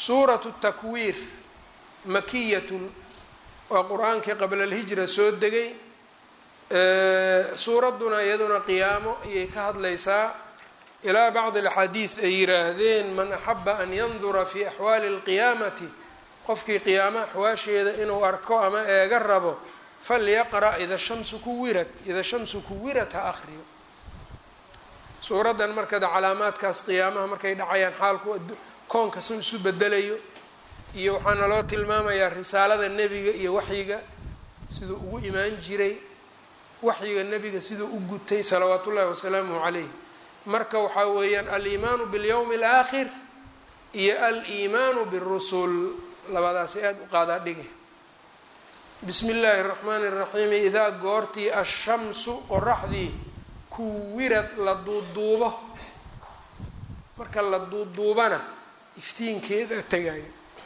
suuratu takwiir makiyatun waa qur-aankii qabla alhijra soo degay suuradduna iyaduna qiyaamo ayay ka hadlaysaa ilaa bacdi alxadiid ay yiraahdeen man axaba an yandura fi axwaali alqiyaamati qofkii qiyaamo axwaasheeda inuu arko ama eega rabo falyaqra' ida shamsu kuwirat ida shamsu kuwirat ha akhriyo suuraddan markada calaamaadkaas qiyaamaha markay dhacayaan xaalku koonka soo isu bedelayo iyo waxaa naloo tilmaamayaa risaalada nebiga iyo waxyiga siduu ugu imaan jiray waxyiga nebiga siduu u gutay salawaatu ullahi wasalaamuhu calayh marka waxaa weeyaan aliimaanu biاlyowmi اlaakhir iyo aliimaanu biاrusul labadaasi aada u qaadaa dhige bismi illaahi اraxmaani اraxiim idaa goortii ashamsu qoraxdii kuwirad la duuduubo marka la duuduubana iftiinkeeda tegaya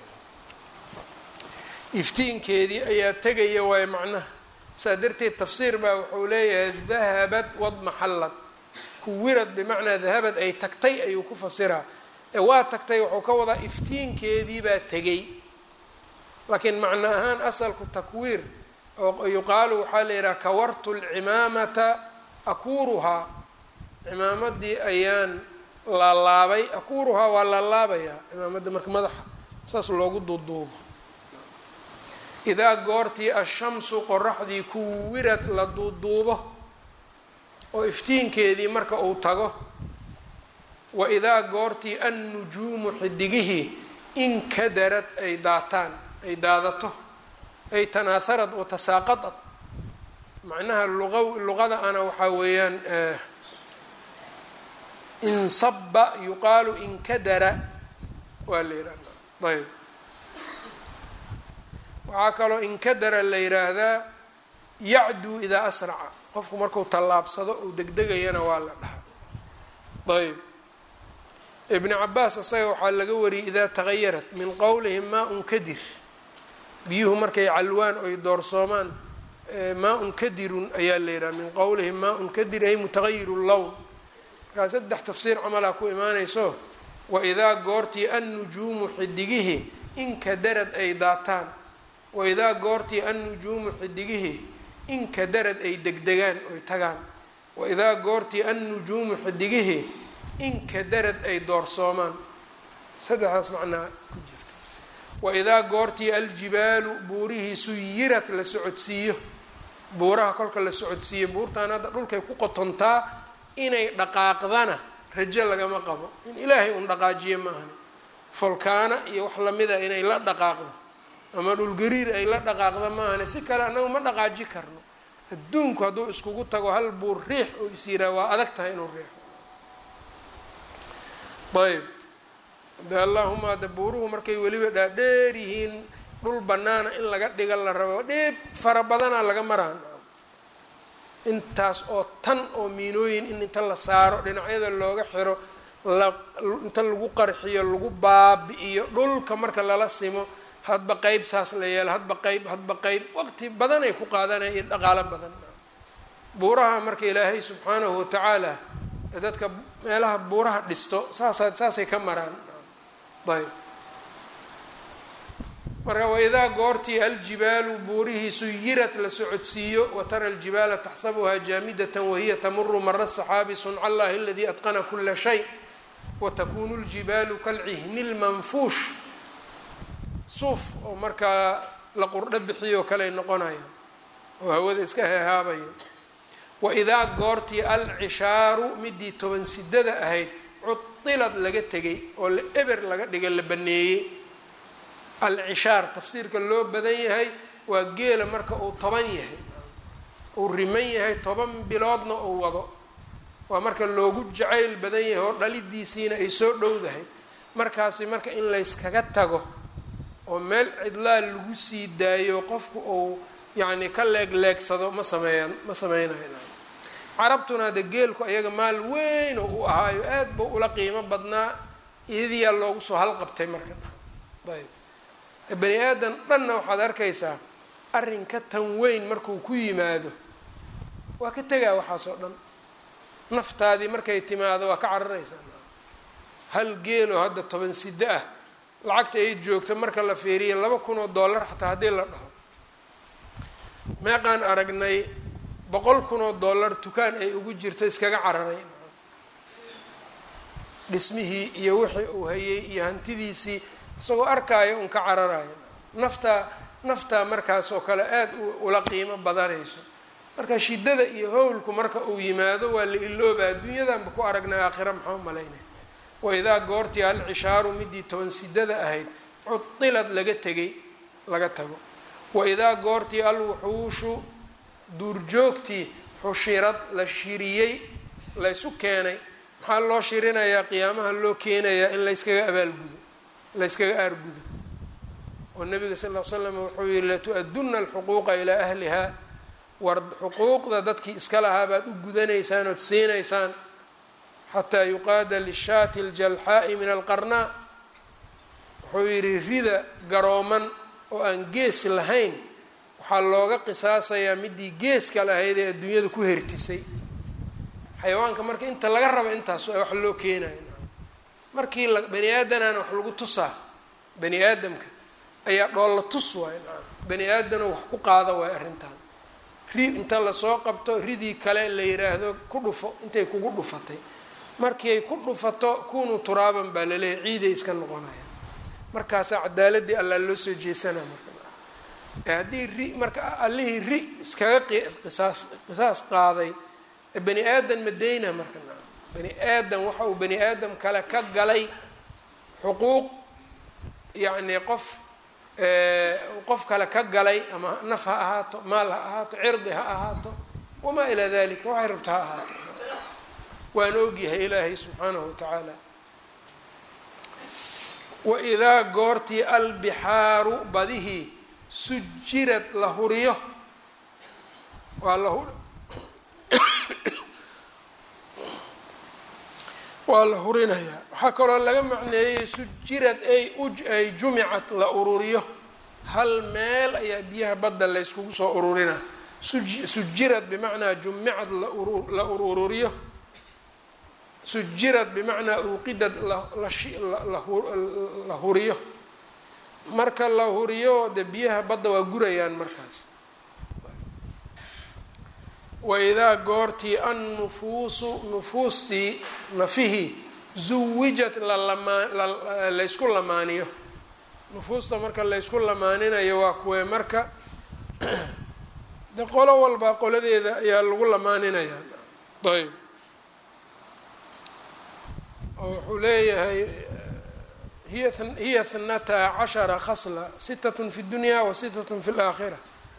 iftiinkeedii ayaa tegaya waayo macnaha saa darteed tafsiir baa wuxuu leeyahay dahabad wadmaxallad kuwirad bimacnaa dahabad ay tagtay ayuu ku fasiraa ee waa tagtay wuxuu ka wadaa iftiinkeedii baa tegay laakiin macno ahaan asalku takwiir oo yuqaalu waxaa la yidhaha kawartu lcimaamata akuuruhaa cimaamadii ayaan laalaabay akuuruhaa waa laalaabayaa cimaamadda marka madaxa saas loogu duuduubo idaa goortii ashamsu qoraxdii kuwirad la duuduubo oo iftiinkeedii marka uu tago wa idaa goortii annujuumu xidigihii inkadarad ay daataan ay daadato ay tanaaharad oo tasaaqadad macnaha luqa luqada ana waxaa weeyaan insaba yuqaalu inkadara waa la yidhahdaa ayb waxaa kaloo inkadara la yidhaahdaa yacduu idaa asraca qofku marku tallaabsado uu degdegayana waa la dhahaa ayb ibni cabaas isaga waxaa laga wariyay idaa tagayarat min qowlihim maa-un kadir biyuhu markay calwaan oy doorsoomaan maa-un kadirun ayaa la yidhaha min qowlihim maa-un kadir ay mutagayiru lown markaa saddex tafsiir camalaa ku imaanayso wa idaa goortii annujuumu xidigihii inkadarad ay daataan wa idaa goortii annujuumu xidigihii inkadarad ay degdegaan oy tagaan wa idaa goortii annujuumu xidigihii inkadarad ay doorsoomaan saddexdaas macnaa ku jirta wa idaa goortii aljibaalu buurihii suyirat la socodsiiyo buuraha kolka la socodsiiyo buurtaan hadda dhulkay ku qotontaa inay dhaqaaqdana rajo lagama qabo in ilaahay un dhaqaajiyo maahani folkaana iyo wax lamida inay la dhaqaaqdo ama dhulgariir ay la dhaqaaqdo maahane si kale annagu ma dhaqaaji karno adduunku hadduu iskugu tago hal buur riix oo is yiraa waa adag tahay inuu riixo ayb de allaahuma hadda buuruhu markay weliba dhaadheer yihiin dhul banaana in laga dhiga la rabo dheeb fara badanaa laga maraan intaas oo tan oo miinooyin in inta la saaro dhinacyada looga xiro la inta lagu qarxiyo lagu baabi-iyo dhulka marka lala simo hadba qeyb saas la yeelo hadba qeyb hadba qeyb waqti badan ay ku qaadanaya iyo dhaqaalo badan buuraha marka ilaahay subxaanahu watacaala dadka meelaha buuraha dhisto saasa saasay ka maraan ayb marka waidaa goortii aljibaalu buurihii suyirat la socodsiiyo watara aljibaala taxsabuhaa jaamidatan wahiya tamuru mara saxaabi sunca allahi aladii atqana kula shay watakunu ljibaalu kalcihni lmanfuush suuf oo markaa la qurdho bixiyoo kaley noqonaya oo hawada iska heehaabaya waidaa goortii alcishaaru midii toban sidada ahayd cudilad laga tegay oo la eber laga dhigay la baneeyey alcishaar tafsiirka loo badan yahay waa geela marka uu toban yahay uu riman yahay toban biloodna uu wado waa marka loogu jacayl badan yahay oo dhalidiisiina ay soo dhowdahay markaasi marka in layskaga tago oo meel cidlaa lagu sii daayo qofku uu yacni ka leegleegsado ma sameeyaan ma sameynayo carabtuna de geelku ayaga maal weyn oo u ahaayo aad buu ula qiimo badnaa iyadiyaa loogu soo halqabtay marka ayb bani aadan dhanna waxaad arkaysaa arrinka tan weyn markuu ku yimaado waa ka tegaa waxaas oo dhan naftaadii markay timaado waa ka cararaysaa hal geeloo hadda toban sido ah lacagta ay joogto marka la fiiriya laba kun oo dollar xataa haddii la dhaho meeqaan aragnay boqol kun oo dollar dukaan ay ugu jirto iskaga cararay dhismihii iyo wixii uu hayay iyo hantidiisii isagoo arkaayo un ka cararayo naftaa naftaa markaas oo kale aada ula qiimo badanayso marka shiddada iyo howlku marka uu yimaado waa la ilooba adduunyadanba ku aragnay aakhira maxaa umalaynay waidaa goortii alcishaaru midii toban sidada ahayd cudilad laga tegay laga tago waidaa goortii alwuxuushu duurjoogtii xushirad la shiriyey laysu keenay maxaa loo shirinayaa qiyaamaha loo keenayaa in layskaga abaalgudo layskaga aargudo oo nabiga sal l slam wuxuu yihi latu-aduna alxuquuqa ilaa ahliha war xuquuqda dadkii iska lahaa baad u gudanaysaan ood siinaysaan xataa yuqaada lishaati aljalxaa'i min alqarnaa wuxuu yidhi rida garooman oo aan gees lahayn waxaa looga qisaasayaa midii geeska lahayd ee adduunyada ku hertisay xayawaanka marka inta laga rabo intaas wax loo keenayo markii la bani aadanaana wax lagu tusaa bani aadamka ayaa dhoolla tus waay nacam bani aadano wax ku qaada waay arrintan ri inta lasoo qabto ridii kale la yiraahdo ku dhufo intay kugu dhufatay markii ay ku dhufato kunuu turaaban baa laleeyahy ciiday iska noqonaya markaasaa cadaaladii allaa loo soo jeesanaa marka haddii ri marka allihii ri iskaga qisaas qisaas qaaday bani aadan madeyna marka bani aadam waxa uu bani aadam kale ka galay xuquuq yacni qof qof kale ka galay ama naf ha ahaato maal ha ahaato cirdi ha ahaato wamaa ilaa dalika waxay rabta ha ahaato waan ogyahay ilaahay subxaanahu watacaala waidaa goortii albixaaru badihii sujirad la huriyo waa la hu waa la hurinayaa waxaa kaloo laga macneeyey sujirad ay ay jumicad la ururiyo hal meel ayaa biyaha badda layskugu soo ururinaa sujirad bimacnaa jumicad la ururiyo sujirad bimacnaa uuqidad la huriyo marka la huriyo de biyaha badda waa gurayaan markaas waidaa goortii annufuusu nufuustii nafihii zuwijat lalaysku lamaaniyo nufuusta marka laysku lamaaninayo waa kuwee marka de qolo walba qoladeeda ayaa lagu lamaaninayaa ayb oo wuxuu leeyahay hiya thnata cashara khasla sitatun fi dunya wa sitatun fi laakhira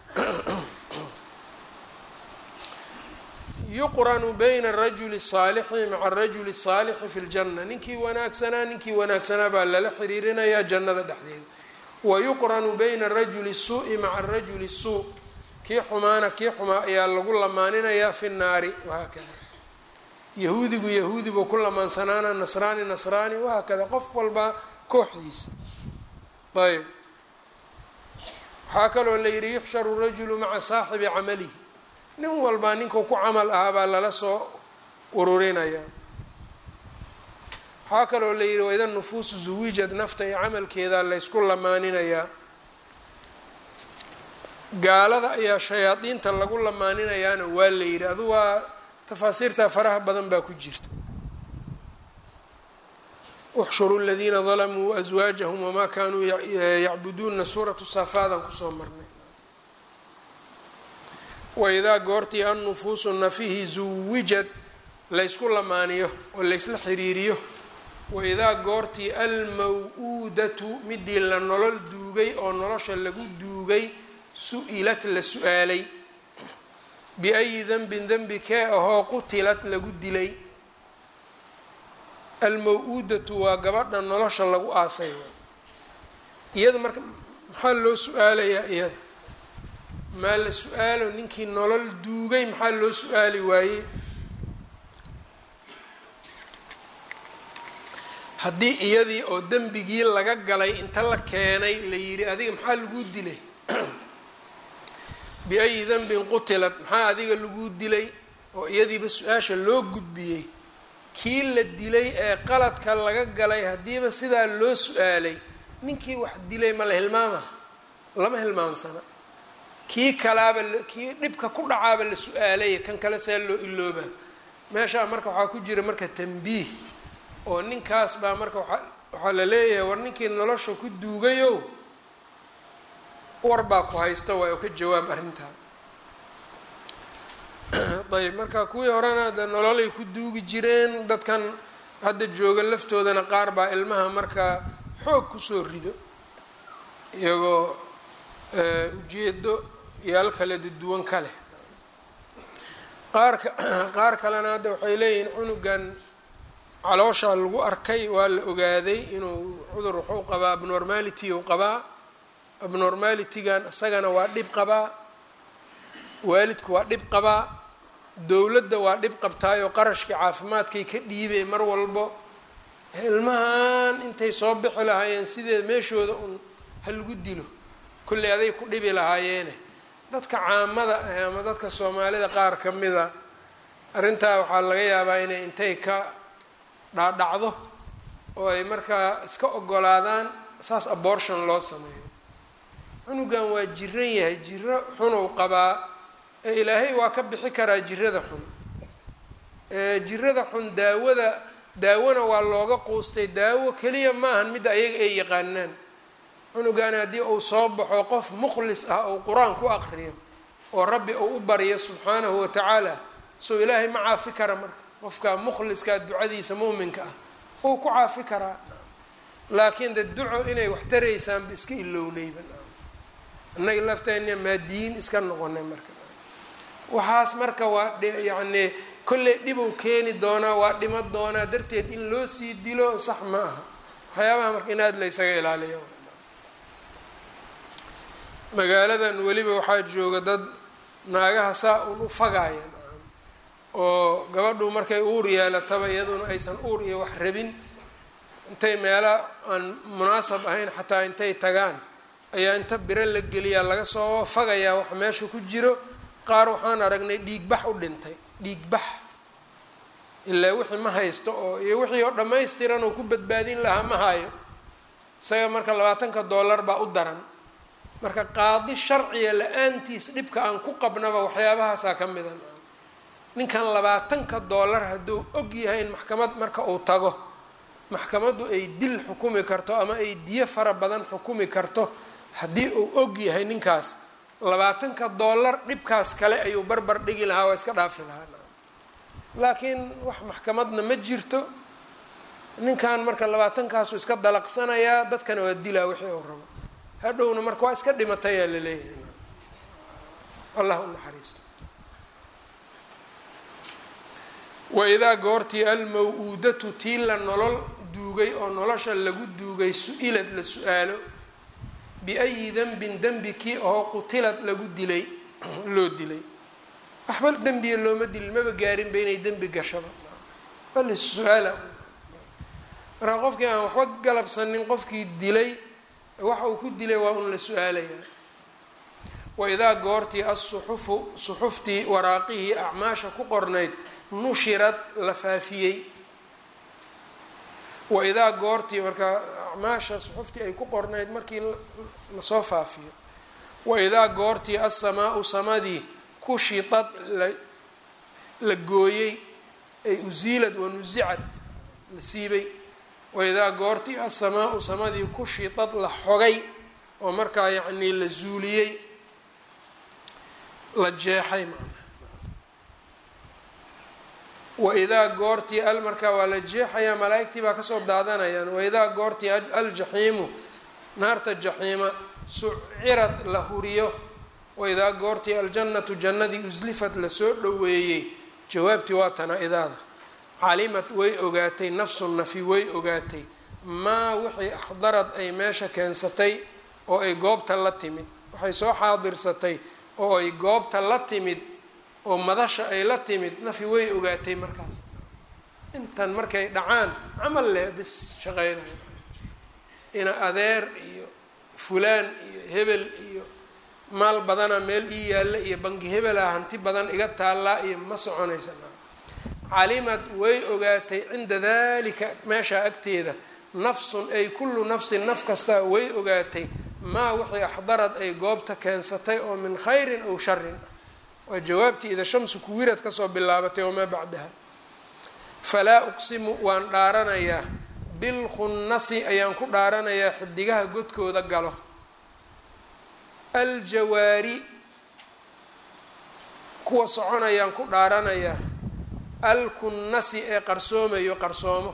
yuqranu bayna arajuli الsaalixi maca arajuli الsaalixi fi اljanna ninkii wanaagsanaa ninkii wanaagsanaa baa lala xiriirinayaa jannada dhexdeeda wayuqranu bayna arajuli الsuuءi maca arajuli الsuu kii xumaana kii xumaa ayaa lagu lamaaninayaa fi nnaari wahaakada yahuudigu yahuudi buu ku lamaansanaana nasraani nasraani wahaakada qof walba kooxdiisa ayb waxaa kaloo la yihi yuxsharu rajulu maca saaxibi camalihi nin walbaa ninkuu ku camal ahaa baa lala soo ururinaya waxaa kaloo la yihi waida nufuusu zuwijad nafta iyo camalkeeda laysku lamaaninayaa gaalada ayaa shayaadiinta lagu lamaaninayaana waa la yidhi adu waa tafaasiirtaa faraha badan baa ku jirta uxshuru ladiina dalamuu waaswaajahum wamaa kaanuu yacbuduuna suuratu saafaadan kusoo marnay waidaa goortii annufuusu nafihi zuwijad laysku lamaaniyo oo laysla xiriiriyo waidaa goortii almaw-uudatu midii la nolol duugay oo nolosha lagu duugay su-ilat la su-aalay biayi denbin dembi kee ahoo qutilad lagu dilay almaw-uudatu waa gabadha nolosha lagu aasay iyada marka maxaa loo su-aalayaa iyada maa la su-aalo ninkii nolol duugay maxaa loo su-aali waayey haddii iyadii oo dembigii laga galay inta la keenay la yidhi adiga maxaa laguu dilay biayi denbin qutilad maxaa adiga laguu dilay oo iyadiiba su-aasha loo gudbiyey kii la dilay ee qaladka laga galay haddiiba sidaa loo su-aalay ninkii wax dilay ma la hilmaama lama hilmaansana kii kalaaba kii dhibka ku dhacaaba la su-aalaya kan kale see loo iloobaa meeshaa marka waxaa ku jira marka tambiih oo ninkaas baa marka waa waxaa la leeyahay war ninkii nolosha ku duugayow war baa ku haysta waay oo ka jawaab arrintaa ayb marka kuwii horena de nololay ku duugi jireen dadkan hadda jooga laftoodana qaar baa ilmaha markaa xoog kusoo rido iyagoo ujeedo yaal kale duwan ka leh qaarka qaar kalena hadda waxay leeyihiin cunugan calooshaa lagu arkay waa la ogaaday inuu cudur wuxuu qabaa abnormality u qabaa abnormalitygan isagana waa dhib qabaa waalidku waa dhib qabaa dowladda waa dhib qabtaayoo qarashkii caafimaadkay ka dhiibay mar walbo ilmahan intay soo bixi lahaayeen sideed meeshooda un ha lagu dilo kolley aday ku dhibi lahaayeene dadka caamada ah ama dadka soomaalida qaar ka mida arrintaa waxaa laga yaabaa inay intay ka dhaadhacdo oo ay markaa iska ogolaadaan saas abortion loo sameeyo cunugan waa jiran yahay jiro xunuu qabaa ee ilaahay waa ka bixi karaa jirada xun jirada xun daawada daawona waa looga quustay daawo keliya maahan midda ayaga ay yaqaanaan cunugan haddii uu soo baxo qof mukhlis ah ou qur-aan ku aqriyo oo rabbi uu u baryo subxaanahu watacaala soo ilaahay ma caafi kara marka qofka mukhliskaa ducadiisa muuminka ah uu ku caafi karaa laakiin de duco inay wax taraysaanba iska ilownayba innaga lafteena maa diin iska noqonay marka waxaas marka waa yacni kolley dhibuu keeni doonaa waa dhimo doonaa darteed in loo sii dilo sax ma aha waxyaabaha marka in aada la ysaga ilaaliyo magaaladan weliba waxaa jooga dad naagaha saa un u fagaaya oo gabadhu markay uur yeelataba iyaduna aysan uur iyo wax rabin intay meela aan munaasab ahayn xataa intay tagaan ayaa inta biro la geliyaa laga soo fagayaa wax meesha ku jiro qaar waxaan aragnay dhiigbax u dhintay dhiigbax ilaa wixii ma haysto oo iyo wixii oo dhammaystiran oo ku badbaadin lahaa ma hayo isaga marka labaatanka dollar baa u daran marka qaadi sharciga la-aantiis dhibka aan ku qabnaba waxyaabahaasaa ka mida ninkan labaatanka dollar hadduu og yahay in maxkamad marka uu tago maxkamaddu ay dil xukumi karto ama ay diyo fara badan xukumi karto haddii uu og yahay ninkaas labaatanka dollar dhibkaas kale ayuu barbar dhigi lahaa waa iska dhaafi lahaa laakiin wax maxkamadna ma jirto ninkan marka labaatankaasu iska dalaqsanayaa dadkana waa dilaa wixii uu rabo hadhowna marka waa iska dhimatayaa la leeyahay allah u naxariisto waidaa goortii almaw-uudatu tii la nolol duugay oo nolosha lagu duugay su-ilad la su-aalo biayi dembin dembi kii oo qutilad lagu dilay loo dilay waxba dembiya looma dilin maba gaarinba inay dembi gashaba bal su-aala markaa qofkii aan waxba galabsanin qofkii dilay waxa uu ku dilay waa un la su-aalayaa waidaa goortii asuxufu suxuftii waraaqihii acmaasha ku qornayd nushirad la faafiyey waidaa goortii markaa acmaasha suxuftii ay ku qornayd markii lasoo faafiyo waidaa goortii asamaau samadii kushitad la gooyey ay usiilad wanusicad la siibay waidaa goortii asamaau samadii kushitad la xogay oo markaa yacnii la zuuliyey la jeexay macnaha waidaa goortii al markaa waa la jeexayaa malaa-igtii baa kasoo daadanayaan waidaa goortii aljaxiimu naarta jaxiima sucirad la huriyo waidaa goortii aljannatu jannadii uslifad lasoo dhoweeyey jawaabtii waa tana idaada calimad way ogaatay nafsun nafi way ogaatay maa wixii axdarad ay meesha keensatay oo ay goobta la timid waxay soo xaadirsatay oo ay goobta la timid oo madasha ay la timid nafi way ogaatay markaas intan markay dhacaan camal leh bis shaqeynayo ina adeer iyo fulaan iyo hebel iyo maal badana meel ii yaalla iyo bangi hebela hanti badan iga taallaa iyo ma soconaysa calimad way ogaatay cinda dalika meeshaa agteeda nafsun ay kullu nafsin naf kasta way ogaatay maa wixii axdarad ay goobta keensatay oo min khayrin ow sharin waa jawaabtii ida shamsu kuwirad kasoo bilaabatay wamaa bacdaha falaa uqsimu waan dhaaranayaa bilkhunnasi ayaan ku dhaaranayaa xidigaha godkooda galo aljawaari kuwa soconayaan ku dhaaranayaa alkunnasi ee qarsoomayo qarsoomo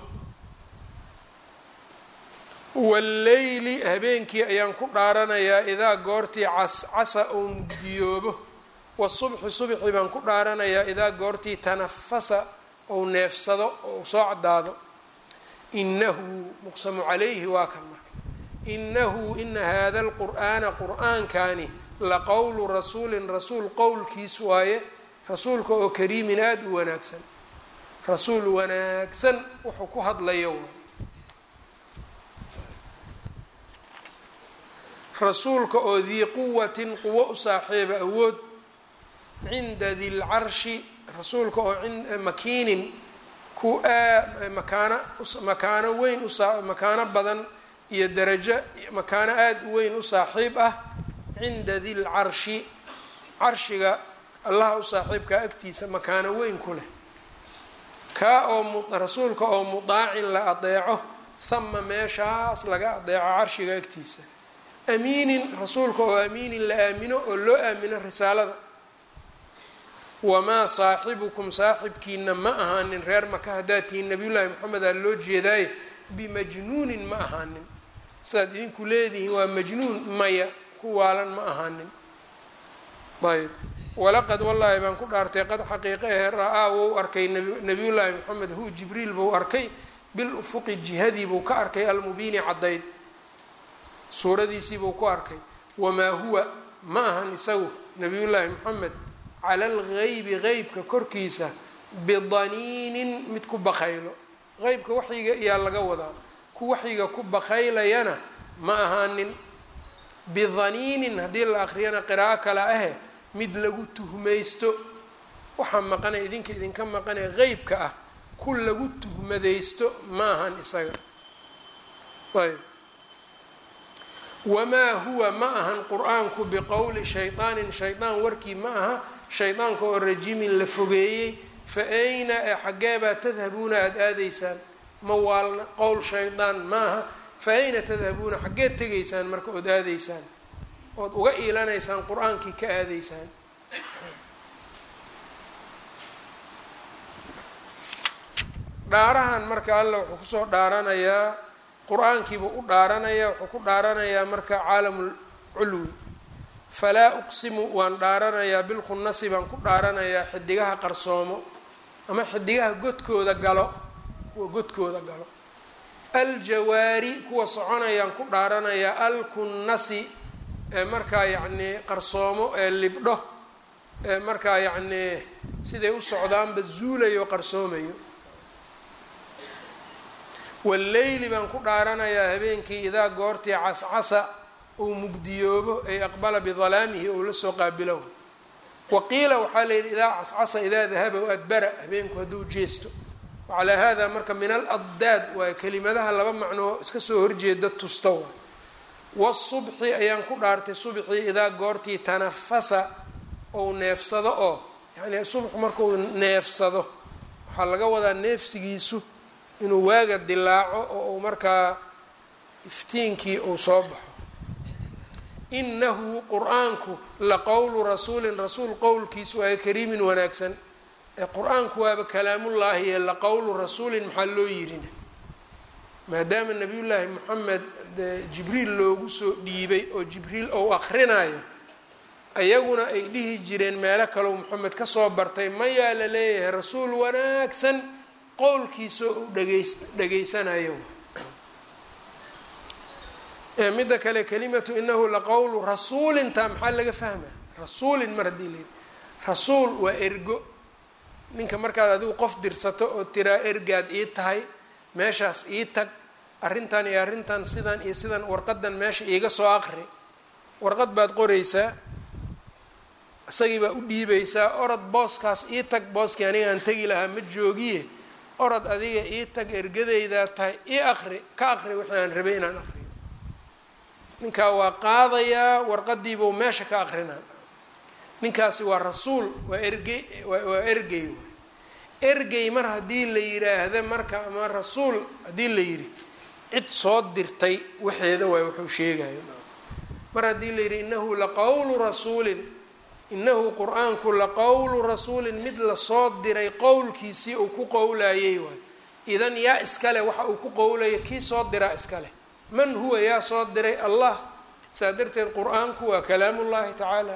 walleyli habeenkii ayaan ku dhaaranayaa idaa goortii cascasa ou mugdiyoobo wasubxi subxi baan ku dhaaranayaa idaa goortii tanafasa ou neefsado ou soo caddaado inahu muqsamu calayhi waa kan marka inahu ina hada alqur'aana qur'aankani laqowlu rasuulin rasuul qowlkiis waaye rasuulka oo kariimin aada u wanaagsan rasuul wanaagsan wuxuu ku hadlayo waay rasuulka oo dii quwatin quwo u saaxiiba awood cinda di lcarshi rasuulka oo makiinin ku makaano makaano weyn usa makaano badan iyo darajo makaano aada u weyn u saaxiib ah cinda di lcarshi carshiga allaha u saaxiibkaa agtiisa makaano weyn ku leh kaa oo rasuulka oo mudaacin la adeeco hama meeshaas laga adeeco carshiga agtiisa amiinin rasuulka oo amiinin la aamino oo loo aamino risaalada wamaa saaxibukum saaxibkiina ma ahaanin reer maka haddaad tihiin nabiyullaahi maxamed aa loo jeedaaye bimajnuunin ma ahaanin sidaad idinku leedihiin waa majnuun maya ku waalan ma ahaanin ayb walaqad wallaahi baan ku dhaartay qad xaqiiqa ahe ra-aa wou arkay nabiyullaahi maxamed hu jibriil buu arkay bil ufuqi jihadii buu ka arkay almubiini caddayd suuradiisii buu ku arkay wamaa huwa ma ahan isagu nabiyullaahi maxamed cala algaybi qeybka korkiisa bidaniinin mid ku bakaylo qeybka waxyiga iyaa laga wadaa ku waxyiga ku bakaylayana ma ahaanin bidaniinin haddii la akriyana qiraa'o kale ahe mid lagu tuhmaysto waxaa maqanay idinka idinka maqanay qeybka ah ku lagu tuhmadaysto ma ahan isaga ayb wamaa huwa ma ahan qur-aanku biqowli shaydaanin shaydaan warkii ma aha shaydaanka oo rajimin la fogeeyey fa ayna ee xaggeebaa tadhabuuna aada aadaysaan ma waalna qowl shaydaan ma aha fa ayna tadhabuuna xaggeed tegaysaan marka ood aadaysaan ood uga iilanaysaan qur-aankii ka aadaysaan dhaarahan marka alla wuxuu kusoo dhaaranayaa qur-aankiibuu u dhaaranayaa wuxuu ku dhaaranayaa marka caalamul culwi falaa uqsimu waan dhaaranayaa bilkhunnasi baan ku dhaaranayaa xidigaha qarsoomo ama xidigaha godkooda galo kuwa godkooda galo aljawaari kuwa soconayaan ku dhaaranayaa alkunnasi ee markaa yacnii qarsoomo ee libdho ee markaa yacnii siday u socdaanba zuulayo qarsoomayo walleyli baan ku dhaaranayaa habeenkii idaa goortii cascasa uu mugdiyoobo ay aqbala bidalaamihi ou la soo qaabilow wa qiila waxaa la yidhi idaa cascasa idaa dahaba u adbara habeenku hadduu jeesto wacalaa hada marka min al addaad waayo kelimadaha laba macnoo iska soo horjeeda tusta waay wasubxi ayaan ku dhaartay subxii idaa goortii tanafasa ou neefsado oo yacnii subxu markuu neefsado waxaa laga wadaa neefsigiisu inuu waaga dilaaco oo uu markaa iftiinkii uu soo baxo inahu qur-aanku la qowlu rasuulin rasuul qowlkiis waayo kariimin wanaagsan ee qur-aanku waaba kalaamullaahi ee la qowlu rasuulin maxaa loo yirina maadaama nabiyullaahi moxamed jibriil loogu soo dhiibay oo jibriil ou aqrinayo ayaguna ay dhihi jireen meelo kaleu moxamed kasoo bartay mayaa la leeyahay rasuul wanaagsan qowlkiisoo uu dhegeys dhegeysanayo midda kale kalimatu inahu laqowlu rasuulintaa maxaa laga fahmaa rasuulin mar haddii layidhi rasuul waa ergo ninka markaad adigu qof dirsato oo tiraa ergaad ii tahay meeshaas ii tag arrintan iyo arrintan sidan iyo sidan warqadan meesha iiga soo aqri warqad baad qoraysaa isagii baa u dhiibaysaa orod booskaas ii tag booskii aniga aan tegi lahaa ma joogiye orod adiga ii tag ergadaydaa tahay ii aqri ka aqri wixii aan rabay inaan aqriyo ninkaa waa qaadayaa warqadiibuu meesha ka aqrinaa ninkaasi waa rasuul waa ergey waa ergey waay ergey mar haddii la yiraahda marka ama rasuul haddii la yidhi cid soo dirtay waxeeda waay wuxuu sheegayo mar haddii la yidhi innahu laqowlu rasuulin innahu qur-aanku laqowlu rasuulin mid lasoo diray qowlkiisii uu ku qowlayay waay idan yaa iskale waxa uu ku qowlaya kii soo diraa iskaleh man huwa yaa soo diray allah saa darteed qur-aanku waa kalaamullahi tacaala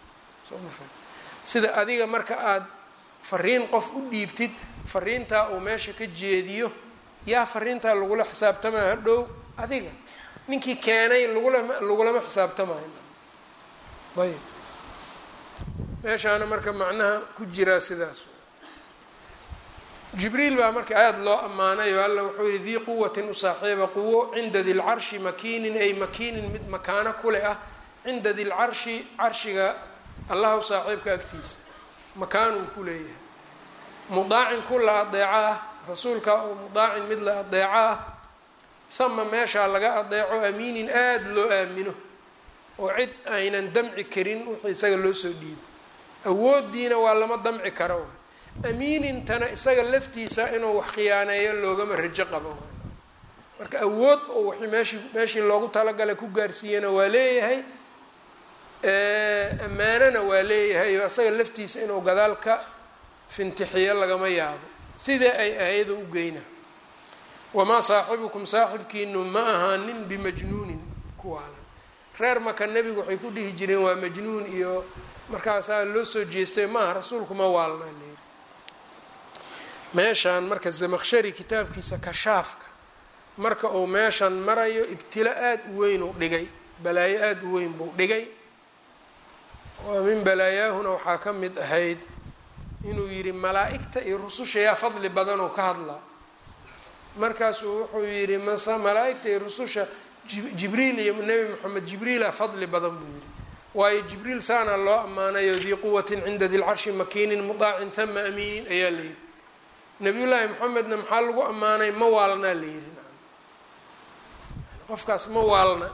sida adiga marka aada fariin qof u dhiibtid fariintaa uu meesha ka jeediyo yaa fariintaa lagula xisaabtamaa hadhow adiga ninkii keenay lagulama lagulama xisaabtamayo ayb meeshaana marka macnaha ku jiraa sidaas jibriil baa marka aada loo ammaanayo alla wuxuu yihi dii quwatin u saaxiiba quwo cinda di lcarshi makiinin ay makiinin mid makaano kule ah cinda di lcarshi carshiga allahu saaxiibka agtiisa makaan uu ku leeyahay mudaacin ku la adeeco ah rasuulka oo mudaacin mid la adeeco ah hama meeshaa laga adeeco amiinin aada loo aamino oo cid aynan damci karin wixii isaga loo soo dhiibo awoodiina waa lama damci karo amiinintana isaga laftiisa inuu wax khiyaaneeyo loogama rajo qabo marka awood oo w meeshii meeshii loogu talagalay ku gaarsiiyana waa leeyahay ammaanana waa leeyahay oo isaga laftiisa inuu gadaal ka fintixiyo lagama yaabo sidee ay ahaydo u geyna wamaa saaxibukum saaxibkiinu ma ahaanin bimajnuunin kuwaalan reer maka nebigu waxay ku dhihi jireen waa majnuun iyo markaasaa loo soo jeestay maaha rasuulku ma waalna leeri meeshaan marka zamakshari kitaabkiisa kashaafka marka uu meeshan marayo ibtilo aada u weyn uu dhigay balaayo aada u weyn buu dhigay oo min balaayaahuna waxaa ka mid ahayd inuu yidhi malaa-igta iyo rususha yaa fadli badanoo ka hadlaa markaasuu wuxuu yidhi mase malaa-igta iyo rususha jibriil iyo nebi moxamed jibriila fadli badan buu yidhi waayo jibriil saana loo ammaanayo dii quwatin cinda dilcarshi makiinin mudaacin hama amiinin ayaa la yidhi nabiyullaahi moxamedna maxaa lagu ammaanay ma waalnaa la yidhi qofkaas ma waalna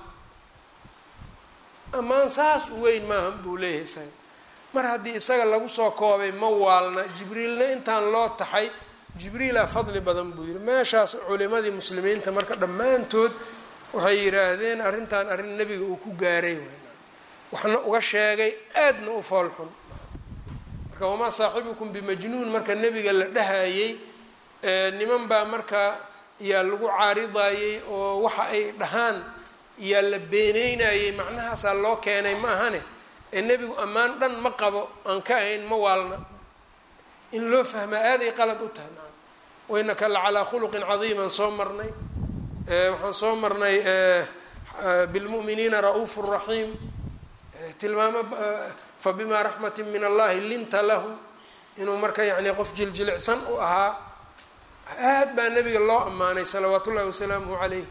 ammaan saas u weyn maaha buu leeyahay isaga mar haddii isaga lagu soo koobay ma waalna jibriilna intaan loo taxay jibriilaa fadli badan buu yidhi meeshaas culimadii muslimiinta marka dhammaantood waxay yidhaahdeen arrintan arrin nebiga uu ku gaaray waxna uga sheegay aadna u foolxun marka wamaa saaxibukum bimajnuun marka nebiga la dhahayey niman baa marka yaa lagu caaridayey oo waxa ay dhahaan yaa la beeneynayey macnahaasaa loo keenay ma ahane ee nebigu ammaan dhan ma qabo aan ka ahayn ma waalna in loo fahmaa aaday qalad u tahay maa wainaka la calaa khuluqin cadiiman soo marnay waxaan soo marnay bilmu'miniina ra-uufu raxiim tilmaamo fabimaa raxmatin min allahi linta lahu inuu marka yacni qof jiljilicsan u ahaa aad baa nebiga loo ammaanay salawaat ullahi wasalaamuhu calayh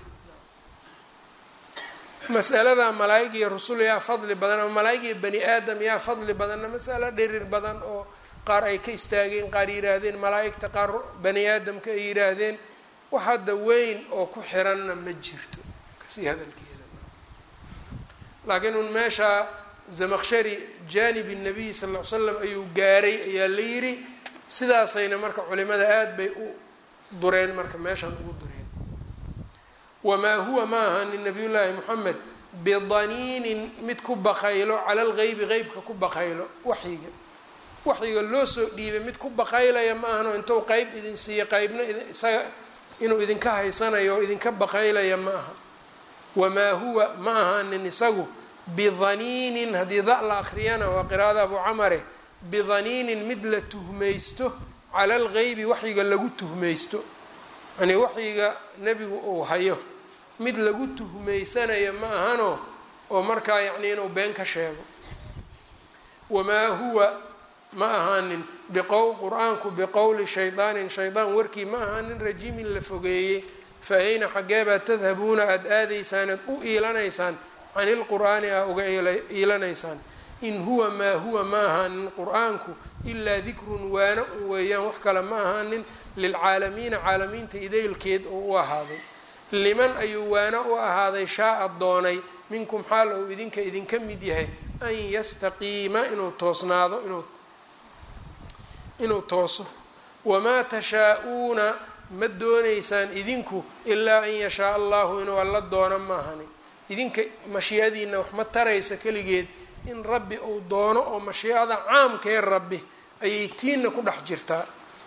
mas'alada malaa-ig iyo rusul yaa fadli badan ama malaa-ig iyo bani aadam yaa fadli badanna masalo dhirir badan oo qaar ay ka istaageen qaar yidhaahdeen malaa-igta qaar bani aadamka ay yidhaahdeen wax hadda weyn oo ku xiranna ma jirto kasii hadalkeeda laakiin un meesha zamakshari jaanibi nabiy sal ll ly slam ayuu gaaray ayaa la yidhi sidaasayna marka culimada aada bay u dureen marka meeshan ugu dureen wamaa huwa ma ahanin nabiy llaahi moxamed bidaniinin mid ku bakaylo cala lgeybi qeybka ku bakaylo waxyiga waxyiga loo soo dhiibay mid ku bakaylaya ma ahano intuu qeyb idin siiya qeybna isaga inuu idinka haysanayo oo idinka bakaylaya ma aha wamaa huwa ma ahanin isagu bidaniinin haddii da la akriyana waa qiraa'ada abu camare bidaniinin mid la tuhmaysto cala algeybi waxyiga lagu tuhmaysto yani waxyiga nebigu uu hayo mid lagu tuhmaysanayo ma ahano oo markaa yacni inuu been ka sheego wamaa huwa ma ahaanin biqow qur-aanku biqowli shaydaanin shaydaan warkii ma ahaanin rajiimin la fogeeyey fa ayna xaggeebaa tadhabuuna aada aadaysaan aad u iilanaysaan can ilqur'aani aa uga iilanaysaan in huwa maa huwa ma ahaanin qur-aanku ilaa dikrun waana un weeyaan wax kale ma ahaanin lilcaalamiina caalamiinta idaylkeed oo u ahaaday liman ayuu waana u ahaaday shaa-a doonay minkum xaal ou idinka idinka mid yahay an yastaqiima inuu toosnaado inuu inuu tooso wamaa tashaa-uuna ma doonaysaan idinku ilaa an yashaa allahu inuu alla doono maahani idinka mashiicadiina wax ma taraysa keligeed in rabbi uu doono oo mashiicada caamkee rabbi ayay tiina ku dhex jirtaa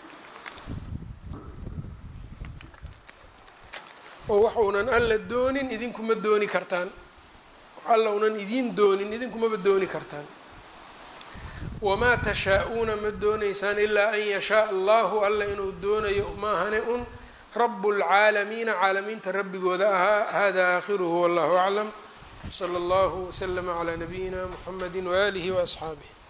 oo waxuunan alla doonin idinkuma dooni kartaan alla unan idiin doonin idinkumaba dooni kartaan wamaa tashaa-uuna ma doonaysaan ilaa an yashaa allahu alla inuu doonayo maahane un rabu lcaalamiina caalamiinta rabbigooda ahaa hada aakhiruhu wallahu aclam sala allahu waslama calaa nabiyina muxamedi waaalihi waasxaabih